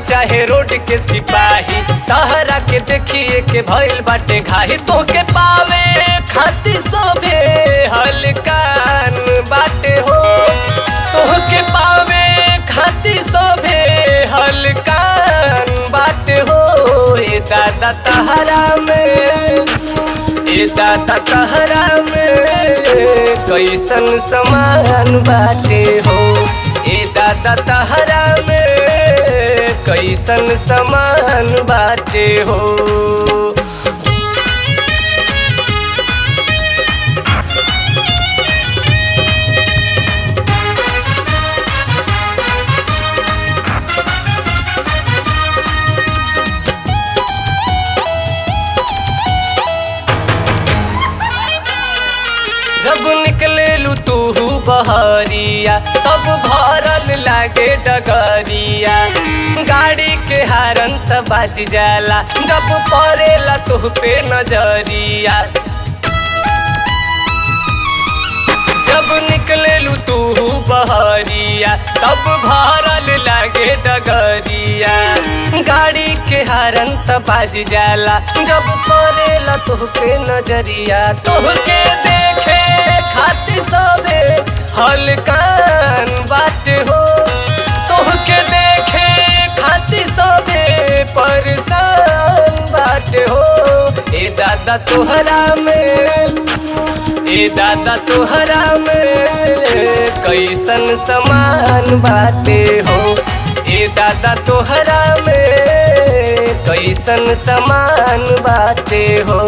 चाहे रोड के सिपाही तहरा के देखिए के भइल बाटे घाही तो के पावे खातिर सभे हलकान बाटे हो तोहके पावे खातिर सभे हलकान बाटे हो ए दादा तहरा में ए दादा तहरा में कैसन समान बाटे हो ए दादा तहरा में कैसन समान बाटे हो जब निकले लू तू बहरिया तब भरल लागे डगरिया गाड़ी के हारन त बाज जाला जब पड़ेला तुह पे नजरिया जब निकले लू तू बहरिया तब भरल लागे डगरिया गाड़ी के हारन त बाज जाला जब पड़ेला तुह पे नजरिया तुह के देखे खातिर सबे हलकान बात हो तुह के देखे खातिर सबे परेशान बात हो ए दादा तोहरा में ए दादा तोहरा में कैसन समान बाटे हो ए दादा तोहरा में कैसन समान बाटे हो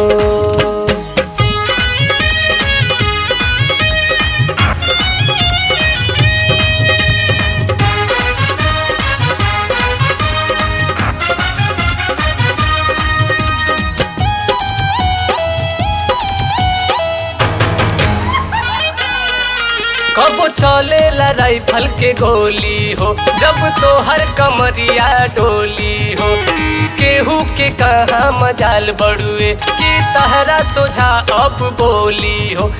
कबो चलेला राइफल के गोली हो जब तोहर कमरिया डोली हो केहू के कहा मजाल बड़ुए कि तहरा सोझा अब बोली हो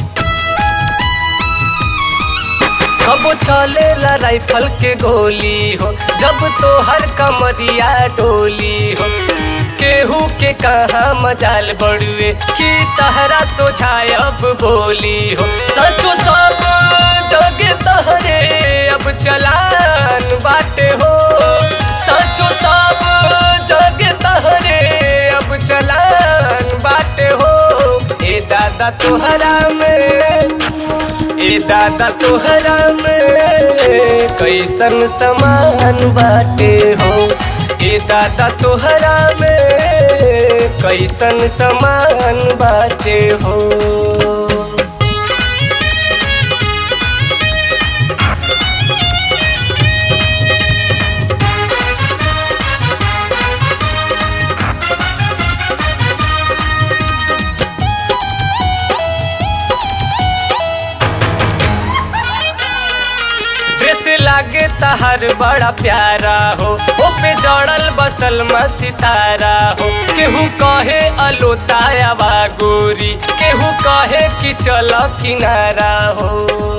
कबो चलेला राइफल के गोली हो जब तोहर कमरिया डोली हो केहू के कहा मजाल बड़ुए कि तहरा सोझाए अब बोली हो सचो सब जगे तहरे अब चलान बाटे हो सचो सब जगे तहरे अब चलान बाटे हो ए दादा तोहरा में ए दादा तोहरा में कैसन समान बाटे हो ए दादा तोहरा में कैसन समान बाटे हो ड्रेस लागे तहर बड़ा प्यारा हो ओ पे जड़ल बसल म सितारा हो केहू कहे अलोताया बा गोरी केहू कहे कि चल किनारा हो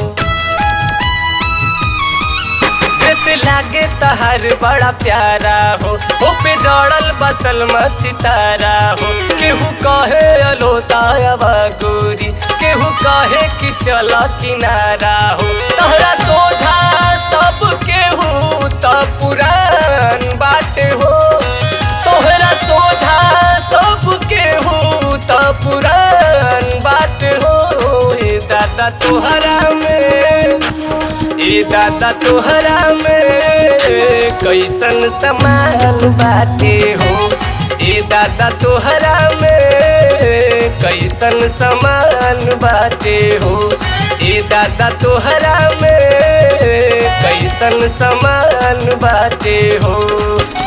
ड्रेस लागे तहर बड़ा प्यारा हो ओ पे जड़ल बसल म सितारा हो केहू कहे अलोताया बा गोरी केहू कहे कि चल किनारा हो तहरा सोझा सब केहू त पुरान बाटे हो तोहरा सोझा सब केहू त पुरान बाटे हो ए दादा तोहरा में ए दादा तोहरा में कैसन समान बाटे हो ए दादा तोहरा में कैसन समान बाटे हो ए दादा तोहरा में कैसन समान बाटे हो